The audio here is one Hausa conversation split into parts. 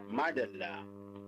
madalla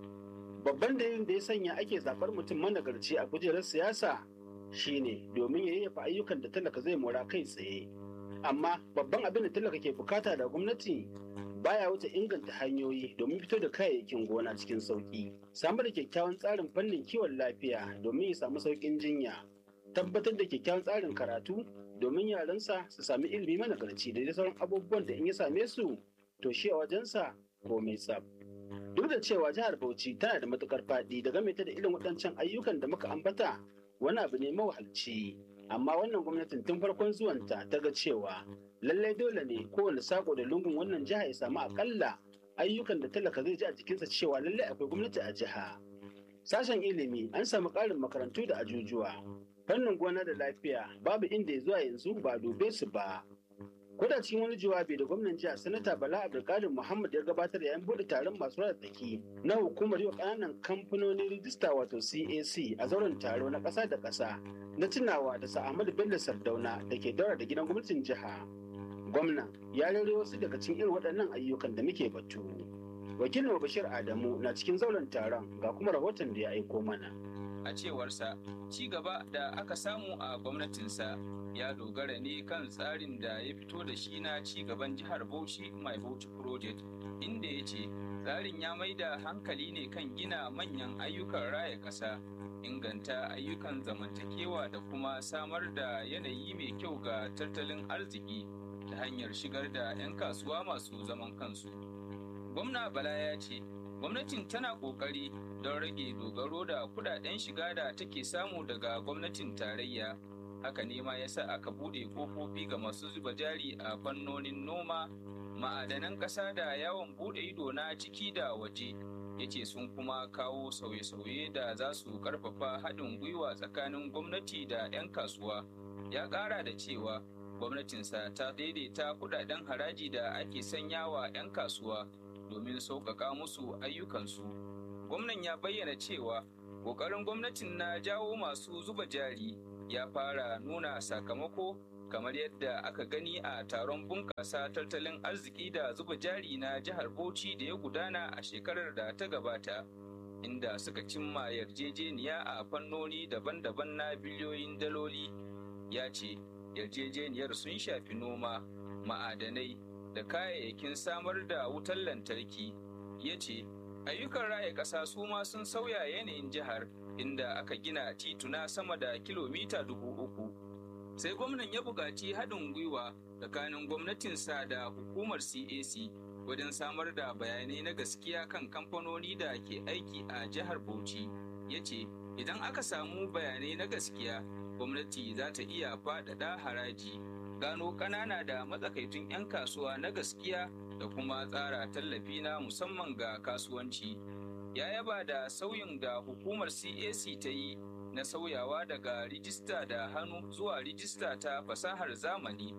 babban dalilin da ya sanya ake zaɓar mutum managarci a kujerar siyasa shine domin ya yayyafa ayyukan da talaka zai mora kai tsaye amma babban abin da talaka ke bukata da gwamnati baya wuce inganta hanyoyi domin fito da kayayyakin gona cikin sauki samar da kyakkyawan tsarin fannin kiwon lafiya domin ya samu sauƙin jinya tabbatar da kyakkyawan tsarin karatu domin yaransa su sami ilimi managarci da dai sauran abubuwan da in ya same su to shi a wajensa ko mai tsab duk da cewa jihar bauchi tana da matukar faɗi da game ta da irin waɗancan ayyukan da muka ambata wani abu ne mawahalci amma wannan gwamnatin tun farkon zuwanta ta ga cewa lallai dole ne kowane sako da lungun wannan jiha ya samu akalla ayyukan da talaka zai ji a jikinsa cewa lallai akwai gwamnati a jiha sashen ilimi an samu ƙarin makarantu da ajujuwa fannin gona da lafiya babu inda ya zuwa yanzu ba dube su ba Koda cikin wani jawabi da gwamnan jiha sanata Bala Abdulkadir Muhammad ya gabatar yayin bude taron masu rada tsaki na hukumar yau kananan kamfanonin rijista wato CAC a zauren taro na ƙasa da ƙasa na tunawa da sa Ahmadu Bello Sardauna da ke daura da gidan gwamnatin jiha. Gwamna ya rere wasu daga cikin irin waɗannan ayyukan da muke batu. Wakilin Bashir Adamu na cikin zauren taron ga kuma rahoton da ya aiko mana. A cewarsa, ci gaba da aka samu a gwamnatinsa ya dogara ne kan tsarin da ya fito da shi na ci gaban jihar Bauchi My Bauchi Project inda ya ce tsarin ya mai da hankali ne kan gina manyan ayyukan raya ƙasa inganta ayyukan zamantakewa da kuma samar da yanayi mai kyau ga tattalin arziki ta hanyar shigar da 'yan kasuwa masu zaman kansu. Gwamna Bala ya ce gwamnatin tana ƙoƙari don rage dogaro da kudaden shiga da take samu daga gwamnatin tarayya haka ne ma yasa aka bude kofofi ga masu zuba jari a fannonin noma ma'adanan ƙasa da yawon bude ido na ciki da waje ya ce sun kuma kawo sauye-sauye da za su ƙarfafa haɗin gwiwa tsakanin gwamnati da 'yan kasuwa ya ƙara da cewa gwamnatinsa ta daidaita kudaden haraji da ake sanyawa 'yan kasuwa domin sauƙaƙa musu ayyukansu gwamnan ya bayyana cewa ƙoƙarin gwamnatin na jawo masu zuba jari ya fara nuna sakamako kamar yadda aka gani a taron bunƙasa tattalin arziki da zuba jari na jihar Bauchi da ya gudana a shekarar da ta gabata inda suka cimma yarjejeniya a fannoni daban-daban na biliyoyin daloli ya ce yarjejeniyar sun shafi noma ma'adanai da kayayyakin samar da wutar lantarki ya ce ayyukan raya ƙasa su ma sun sauya yanayin jihar inda aka gina tituna sama da kilomita dubu uku. Sai gwamnan ya buƙaci haɗin gwiwa tsakanin gwamnatinsa da hukumar CAC wajen samar da bayanai na gaskiya kan kamfanoni da ke aiki a jihar Bauchi. Ya ce, idan aka samu bayanai na gaskiya, gwamnati za ta iya faɗaɗa haraji, gano ƙanana da matsakaitun 'yan kasuwa na gaskiya da kuma tsara tallafi na musamman ga kasuwanci. ya yaba da sauyin da hukumar CAC ta yi na sauyawa daga rijista da hannu zuwa rijista ta fasahar zamani.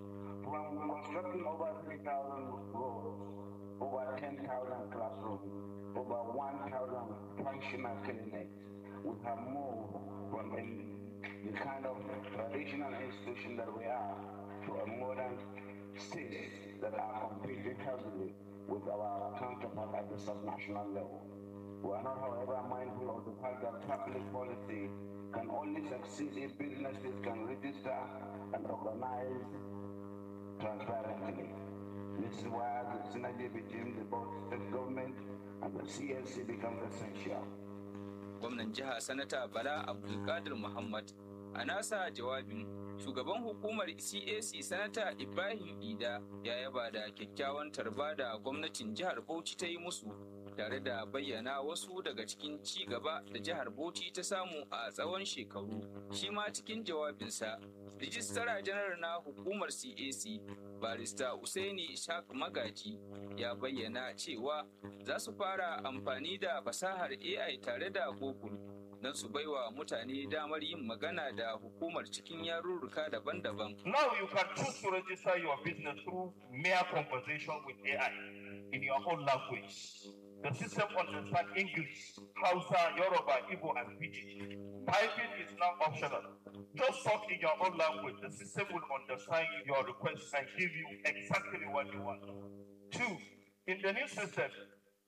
over 10,000 classrooms, over 1,000 functional clinics. We have moved from the kind of traditional institution that we are to a modern state that are competing heavily with our counterpart at the subnational level. We are not, however, mindful of the fact that public policy can only succeed if businesses can register and organize transparently. This is why the synergy between the both state government and the CLC becomes essential. Gwamnan jiha Sanata Bala Abdulkadir Muhammad a nasa jawabin shugaban hukumar CAC Sanata Ibrahim Ida ya yaba da kyakkyawan tarba da gwamnatin jihar Bauchi ta yi musu tare da bayyana wasu daga cikin ci gaba da jihar Bauchi ta samu a tsawon shekaru. Shi ma cikin jawabinsa, Rijistara janar na hukumar CAC, barista Usaini Ishaq Magaji ya bayyana cewa za su fara amfani da fasahar AI tare da Google don su baiwa mutane damar yin magana da hukumar cikin yarurruka daban-daban. Now you can choose to register your business through mere conversation with AI in your own language. The system understands English, Hausa, Yoruba, Igbo, and Pidgin. Typing is now optional. Just talk in your own language. The system will understand your request and give you exactly what you want. Two, in the new system,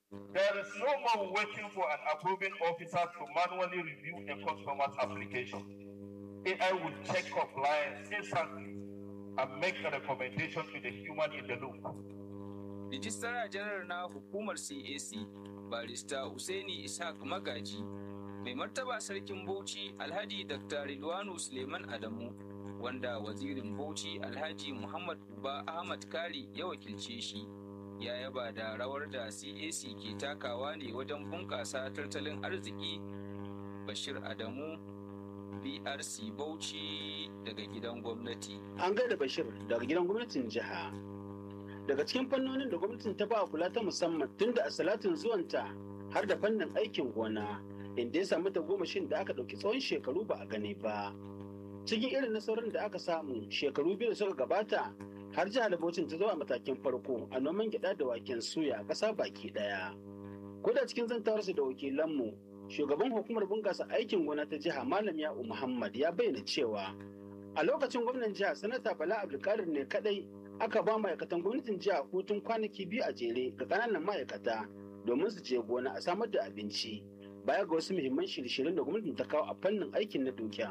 There is no more waiting for an approving officer to manually review a customer's application. AI will check compliance instantly and make a recommendation to the human in the loop. Rijistara janar na hukumar CAC barista Usaini Ishaq Magaji mai martaba sarkin Bauchi Alhaji Dr. Ridwanu Suleiman Adamu wanda wazirin Bauchi Alhaji Muhammad Uba Ahmad Kari ya wakilce shi ya yaba da rawar da CAC ke takawa ne wajen bunƙasa tattalin arziki Bashir Adamu BRC Bauchi daga gidan gwamnati. An gaida Bashir daga gidan gwamnatin jiha. Daga cikin fannonin da gwamnatin ta ba kula ta musamman tun da a salatin zuwanta har da fannin aikin gona inda ya samu tagomashin da aka ɗauki tsawon shekaru ba a gani ba. Cikin irin nasarorin da aka samu shekaru biyu da suka gabata har jihar Bauchin ta zo a matakin farko a noman gyaɗa da waken suya a ƙasa baki ɗaya. Ko da cikin zantawarsa da wakilanmu shugaban hukumar bunƙasa aikin gona ta jiha malam ya'u muhammad ya bayyana cewa a lokacin gwamnan jiha sanata bala abdulkadir ne kadai aka ba ma'aikatan gwamnatin jiha hutun kwanaki biyu a jere ga ƙananan ma'aikata domin su je gona a samar da abinci baya ga wasu muhimman shirye-shiryen da gwamnatin ta kawo a fannin aikin na dukiya.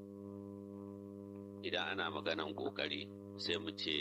idan ana maganan kokari sai mu ce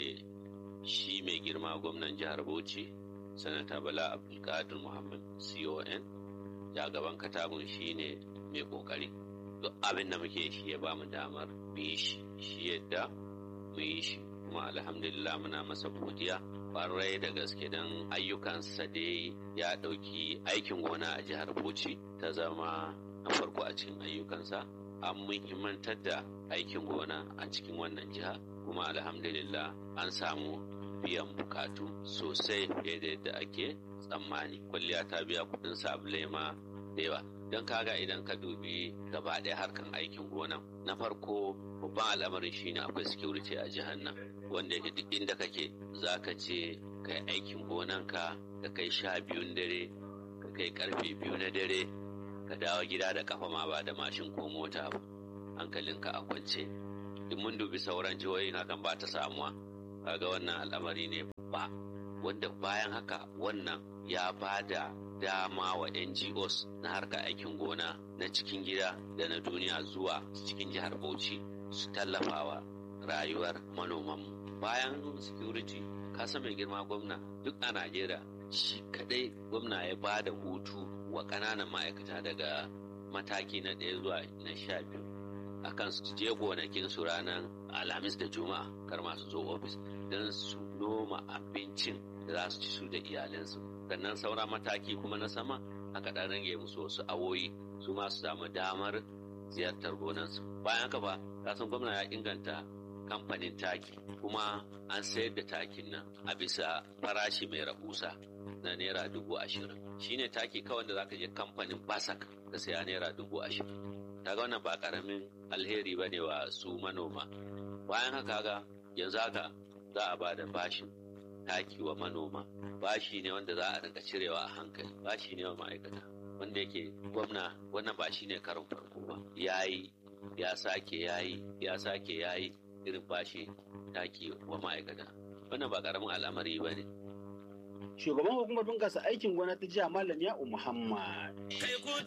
shi mai girma gwamnan jihar bauchi sanata bala abdulkadir muhammad con ya gaban katabun shi ne mai kokari duk abin da muke shi ya bamu damar mu yi shi shi yadda mu yi shi kuma alhamdulillah muna masa godiya kwarai da gaske don ayyukansa dai ya ɗauki aikin gona a jihar bauchi ta zama na farko a cikin ayyukansa an muhimmantar da aikin gona a cikin wannan jiha kuma alhamdulillah an samu biyan bukatu sosai fiye da yadda ake tsammani kwalliya ta biya kudin sabulai ma da yawa don kaga idan ka dubi gaba ɗaya harkan aikin gona na farko babban al'amarin shine akwai security a jihar nan wanda yake duk inda kake za ka ce kai aikin gonanka ka kai sha biyun dare ka kai karfe biyu na dare ka dawo gida da kafa ma ba da mashin ko mota ba hankalinka a kwance duk mun dubi sauran jihohin hakan ba ta samuwa kaga wannan al'amari ne ba wanda bayan haka wannan ya ba da dama wa NGOs na harkar aikin gona na cikin gida da na duniya zuwa cikin jihar Bauchi su tallafawa rayuwar manomanmu bayan security kasa mai girma gwamna duk a Najeriya shi kadai gwamna ya ba da hutu wa ƙananan ma'aikata daga mataki na ɗaya zuwa na sha biyu akan su je gonakin su ranar alhamis da juma'a kar masu zo ofis don su noma abincin da za su ci su da iyalansu sannan sauran mataki kuma na sama aka ɗan rage musu wasu awoyi su ma su samu damar ziyartar gonansu bayan haka fa kasan gwamna ya inganta kamfanin taki kuma an sayar da takin nan a bisa farashi mai rahusa na naira dubu ashirin shine taki kawai da zaka je kamfanin basak ka saya naira dubu ashirin kaga wannan ba karamin alheri ba ne wa su manoma bayan haka ga yanzu haka za a ba da bashin taki wa manoma bashi ne wanda za a rinka cirewa a hankali bashi ne wa ma'aikata wanda yake gwamna wannan ba shi ne karin farko ba yayi ya sake yayi ya sake yayi irin bashi taki wa ma'aikata wannan ba karamin al'amari ba ne Shugaban hukumar bunƙasa aikin gona ta jiha Malam Ya'u Muhammad.